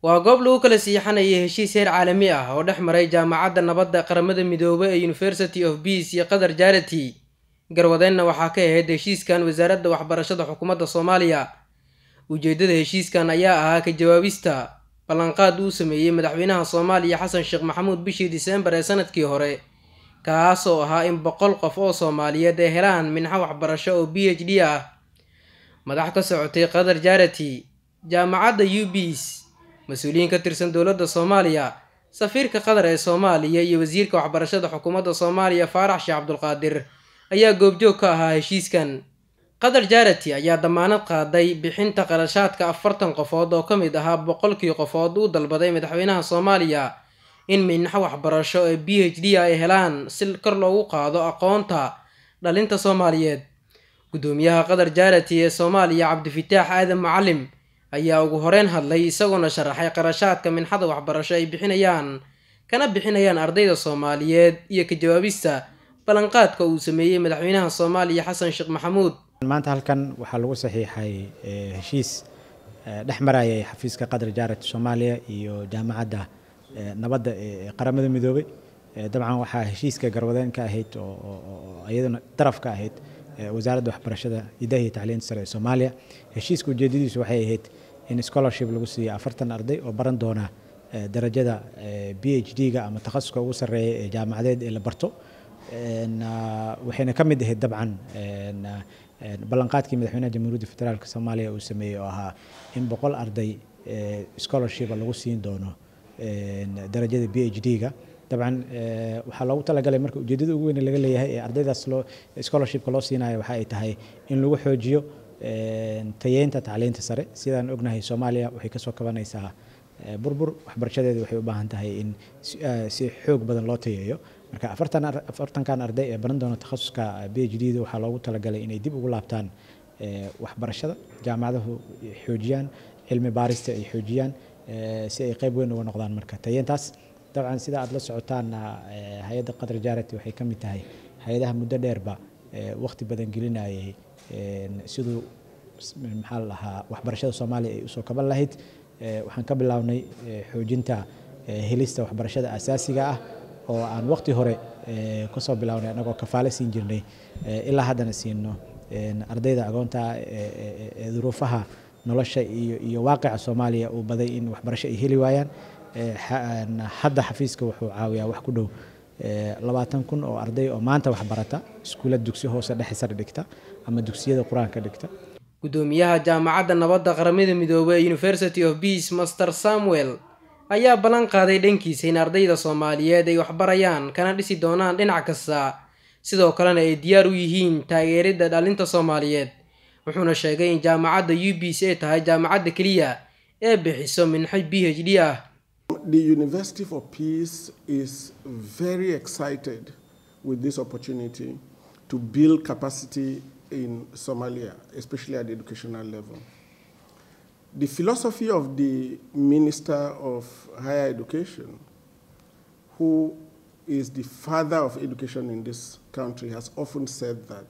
waa goob lagu kala siixanayay heshiis heer caalami ah oo dhex maray jaamacadda nabadda qaramada midoobay ee university of peace iyo qatar jarity garwadeenna waxaa ka ahayd heshiiskan wasaaradda waxbarashada xukuumadda soomaaliya ujeeddada heshiiskan ayaa ahaa ka jawaabista ballanqaad uu sameeyey madaxweynaha soomaaliya xasan sheekh maxamuud bishii diseembar ee sanadkii hore kaas oo ahaa in boqol qof oo soomaaliyeed ay helaan minxo waxbarasho oo b h d ah madax ka socotay qatar jarity jaamacadda u bs mas-uuliyiin ka tirsan dowladda soomaaliya safiirka qatar ee soomaaliya iyo wasiirka waxbarashada xukuumadda soomaaliya faarax sheekh cabdulqaadir ayaa goobjoog ka ahaa heshiiskan qatar jarity ayaa damaanad qaaday bixinta qarashaadka afartan qofood oo ka mid ahaa boqolkii qofood uu dalbaday madaxweynaha soomaaliya in minxo waxbarasho ee b h d ay helaan si kor loogu qaado aqoonta dhalinta soomaaliyeed guddoomiyaha qatar jarity ee soomaaliya cabdifitaax aadan macalim ayaa ugu horeyn hadlay isagoona sharaxay qarashaadka minxada waxbarasho ay bixinayaan kana bixinayaan ardayda soomaaliyeed iyo ka jawaabista ballanqaadka uu sameeyey madaxweynaha soomaaliya xasan sheekh maxamuud maanta halkan waxaa lagu saxiixay heshiis dhex marayay xafiiska qatar jarity soomaaliya iyo jaamacadda nabadda ee qaramada midoobay dabcan waxaa heshiiska garwadeen ka ahayd oo iyaduna daraf ka ahayd wasaaradda waxbarashada idaha iyo tacliinta sare ee soomaaliya heshiiska ujeedadiisu waxay ahayd in scholarship lagu siiyo afartan arday oo baran doona darajada b h d-ga ama takhasuska ugu sarreeya ee jaamacadeed ee la barto waxayna ka mid ahayd dabcan ballanqaadkii madaxweynaha jamhuuriyadda federaalk soomaaliya uu sameeyey oo ahaa in boqol arday scholarship lagu siin doono darajada b h d-ga dabcan waxaa loogu talagalay marka ujeedada ugu weyn laga leeyahay ee ardaydaas loo scholarshipka loo siinayo waxa ay tahay in lagu xoojiyo tayeynta tacliinta sare sidaan ognahay soomaaliya waxay kasoo kabanaysaa burbur waxbarashadeeda waxay u baahan tahay in si xoog badan loo tayeeyo marka afartan afartankan arday ee baran doona takhasuska b h d da waxaa loogu talagalay inay dib ugu laabtaan waxbarashada jaamacadahu xoojiyaan cilmi baarista ay xoojiyaan si ay qayb weyn uga noqdaan marka tayeentaas dabcan sida aad la socotaanna hay-adda qatar jarity waxay ka mid tahay hay-adaha muddo dheerba waqti badan gelinayay siduu maxaa la dhahaa waxbarashada soomaaliya ay usoo kaban lahayd waxaan ka bilownay xoojinta helista waxbarashada asaasiga ah oo aan waqti hore kasoo bilownay anagoo kafaale siin jirnay ilaa haddana siino ardayda agoonta ee duruufaha nolosha iyo iyo waaqica soomaaliya uu baday in waxbarasho ay heli waayaan hadda xafiiska wuxuu caawiyaa wax ku dhow labaatan kun oo arday oo maanta waxbarata iskuulla dugsi hoose dhexe sare dhigta ama dugsiyada qur-aanka dhigta guddoomiyaha jaamacadda nabadda qaramada midoobey ee university of peace master samuel ayaa ballan qaaday dhankiisa in ardayda soomaaliyeed ay waxbarayaan kana dhisi doonaan dhinac kasta sidoo kalena ay diyaar u yihiin taageeridda dhalinta soomaaliyeed wuxuuna sheegay in jaamacadda u b c ay tahay jaamacadda keliya ee bixiso minxo b h d ah The University for Peace is very excited with this opportunity to build capacity in Somalia, especially at the educational level. The philosophy of the Minister of Higher Education, who is the father of education in this country, has often said that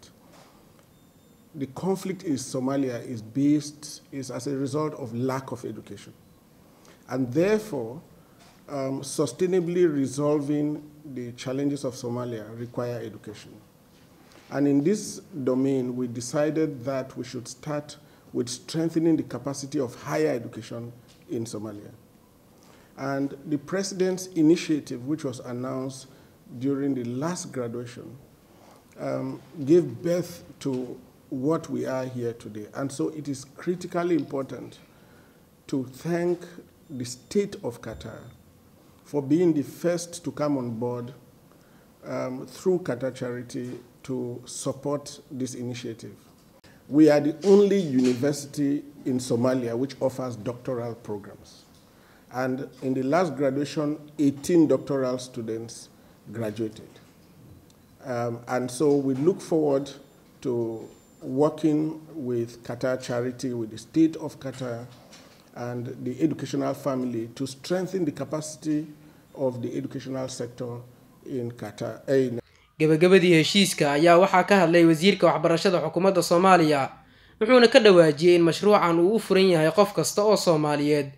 the conflict in Somalia is based, is as a result of lack of education. And therefore, um, sustainably resolving the challenges of Somalia require education. And in this domain, we decided that we should start with strengthening the capacity of higher education in Somalia. And the president's initiative, which was announced during the last graduation, um, gave birth to what we are here today. And so it is critically important to thank the state of Qatar for being the first to come on board um, through Qatar Charity to support this initiative. We are the only university in Somalia which offers doctoral programs. And in the last graduation, 18 doctoral students graduated. Um, and so we look forward to working with Qatar Charity, with the state of Qatar, and the educational family to strengthen the capacity of the educational sector in Qatar. In gabagabadii heshiiska ayaa waxaa ka hadlay wasiirka waxbarashada xukuumadda soomaaliya wuxuuna ka dhawaajiyey in mashruucan uu u furan yahay qof kasta oo soomaaliyeed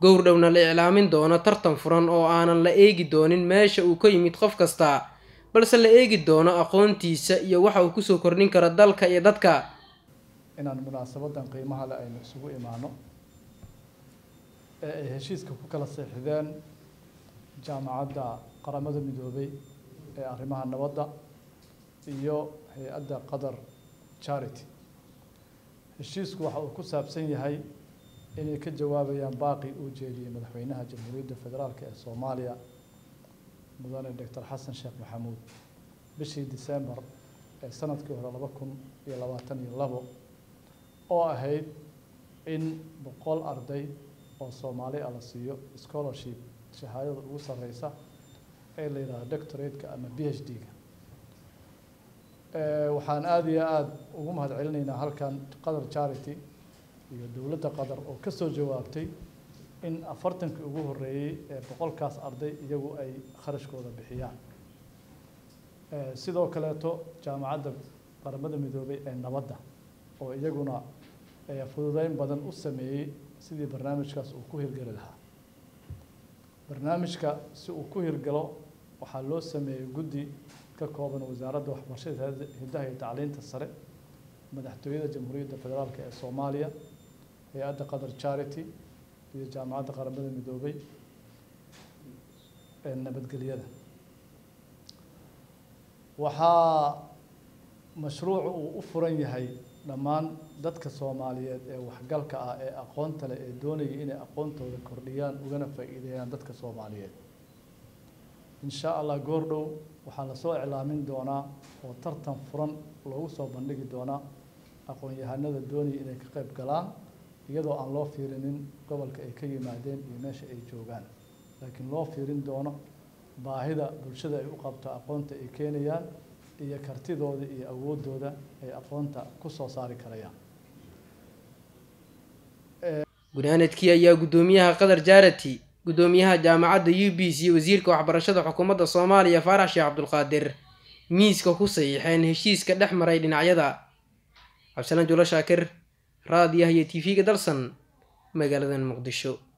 gowrdhowna la iclaamin doono tartan furan oo aanan la eegi doonin meesha uu ka yimid qof kasta balse la eegi doono aqoontiisa iyo waxa uu kusoo kordhin karo dalka iyo dadka inaan munaasabadan qiimaha le aynu isugu imaano ee ay heshiiska ku kala seexdeen jaamacadda qaramada midoobay ee arrimaha nabadda iyo hay-adda qatar charity heshiisku waxa uu ku saabsan yahay inay ka jawaabayaan baaqi uu jeediyey madaxweynaha jamhuuriyadda federaalk ee soomaaliya mudane doctor xasan sheekh maxamuud bishii december ee sanadkii hore laba kun iyo labaatan iyo labo oo ahayd in boqol arday oo soomaali ah la siiyo scholarship shahaadada ugu sareysa ee la yidhahdo doctorate-ka ama b h d-ga waxaan aada iyo aada ugu mahad celinaynaa halkan qatar charity iyo dowladda qatar oo ka soo jawaabtay in afartankii ugu horreeyey ee boqolkaas arday iyagu ay kharashkooda bixiyaan sidoo kaleeto jaamacadda qaramada midoobay ee nabadda oo iyaguna fududeyn badan u sameeyey sidii barnaamijkaas uu ku hirgeli lahaa barnaamijka si uu ku hirgalo waxaa loo sameeyey guddi ka kooban wasaaradda waxbarashada hiddaha iyo tacliinta sare madaxtooyada jamhuuriyadda federaalk ee soomaaliya hay-adda qatar charity iyo jaamacadda qaramada midoobay ee nabadgelyada waxaa mashruucu uu u furan yahay dhammaan dadka soomaaliyeed ee waxgalka ah ee aqoonta leh ee doonaya inay aqoontooda kordhiyaan ugana faa'iideeyaan dadka soomaaliyeed insha allah goordhow waxaa lasoo iclaamin doonaa oo tartan furan loogu soo bandhigi doonaa aqoon-yahanada doonaya inay ka qayb galaan iyadoo aan loo fiirinin gobolka ay ka yimaadeen iyo meesha ay joogaan laakiin loo fiirin doono baahida bulshada ay u qabto aqoonta ay keenayaan iyo kartidooda iyo awoodooda ay aqoonta ku soo saari karayaan gunaanadkii ayaa guddoomiyaha qatar jarati guddoomiyaha jaamacadda u b c wasiirka waxbarashada xukuumadda soomaaliya faarax sheekh cabdulqaadir miiska ku saxiixeen heshiiska dhex maray dhinacyada cabdisalaan julo shaakir raadiyaha iyo t v-ga dalsan magaalada muqdisho